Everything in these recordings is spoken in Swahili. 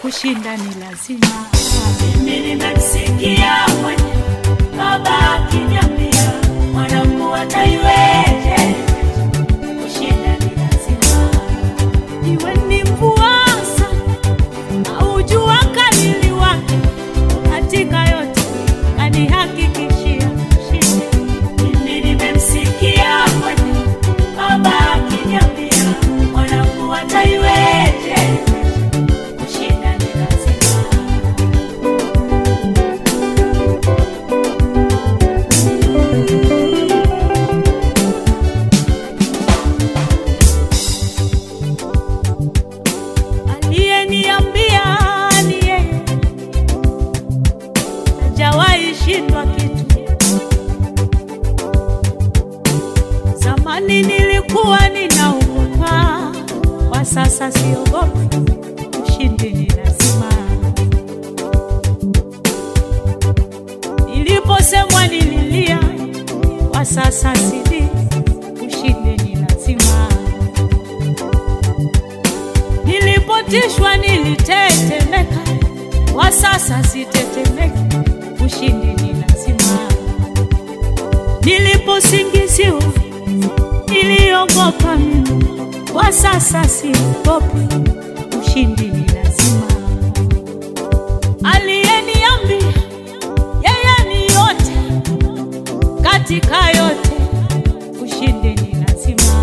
kushinda ni lazima. Mimi nimemsikia mwenye baba akiniambia mwanangu ataiweje, kushinda ni lazima. Iwe ni mvua sana au jua kali liwake, katika yote kanihakikishia ushindi. Mimi nimemsikia mwenye baba akiniambia mwanangu ataiweje, kushinda ni lazima. Aliyeniambia ni yeye, hajawahi shindwa kitu. Zamani nilikuwa ninaogopa, kwa sasa siogopi. Ushindi ni lazima. Niliposemwa nililia, kwa sasa sili. Ushindi ni lazima. Nilipotishwa nilitetemeka, kwa sasa sitetemeki. Ushindi ni lazima. Niliposingiziwa niliogopa mimi, kwa sasa siogopi. Ushindi ni lazima. Aliyeniambia yeye ni yote katika yote, ushindi ni lazima.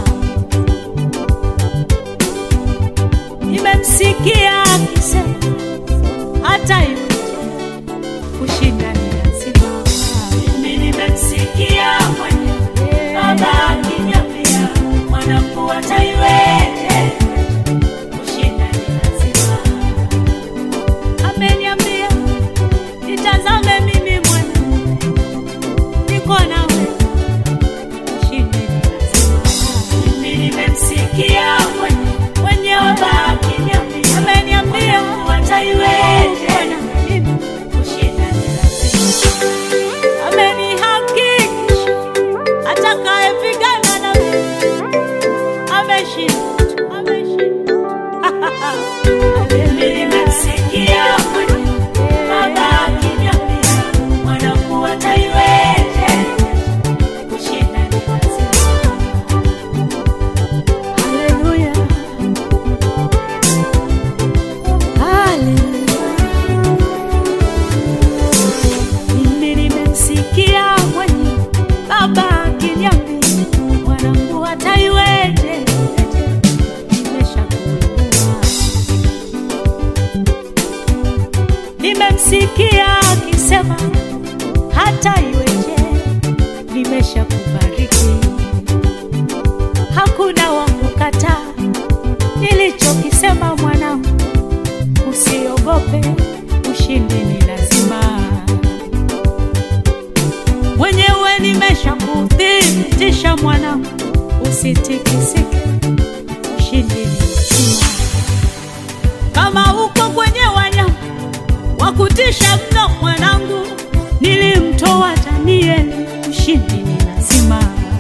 Nimemsikia akisema hata hivyo kushinda ni lazima. Mimi nimemsikia mwenye baba akiniambia mwanangu ataiweje, kushinda ni lazima. Ameniambia nitazame mimi mwana, niko nawe, ushindi ni lazima. Mimi nimemsikia mwenye Mwenye baba akiniambia ameniambia mwanangu ataiweje, Bwana, mimi kushinda ni lazima. amenihakikisha atakayepigana na mimi ameshinda tu, ameshinda tu. Mimi nimemsikia mwenye baba akiniambia mwanangu ataiweje, kushinda ni lazima. Haleluya. Haleluya. Mimi nimemsikia mwenye baba akiniambia mwanangu ataiweje, nimeshakuinua. Nimemsikia akisema hata iweje, nimeshakubariki hakuna wa kukataa nilichokisema mwanangu, usiogope, ushindi ni lazima. Mwenyewe nimeshakuthibitisha mwanangu, usitikisike, ushindi ni lazima. Kama uko kwenye wanyama wa kutisha mno mwanangu, nilimtoa Danieli, ushindi ni lazima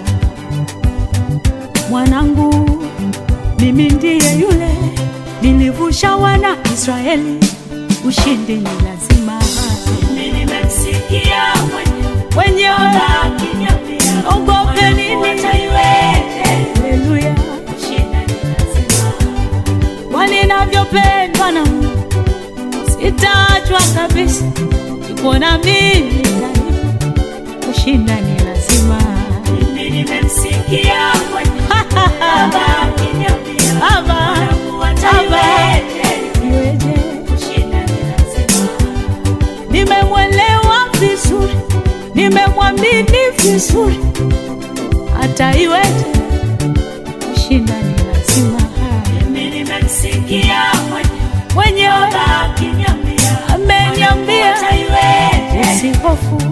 mwanangu, mimi ndiye yule nilivusha wana Israeli, ushindi ni lazima. Mimi nimemsikia mwenye Wenyewe baba akiniambia ogope nini? mwanangu ataiweje, Haleluya, kushinda ni lazima. kwa ninavyopendwa na Mungu, sitaachwa kabisa, iko na mimi daima, kushinda ni lazima. Mimi nimemsikia mwenye baba akiniambia Baba, mwanangu ataiweje, iweje? kushinda ni lazima. nimemwelewa vizuri, nimemwamini vizuri, hata iweje, kushinda ni lazima. Mimi nimemsikia mwenye Mwenyewe baba akiniambia ameniambia ataiweje, usihofu,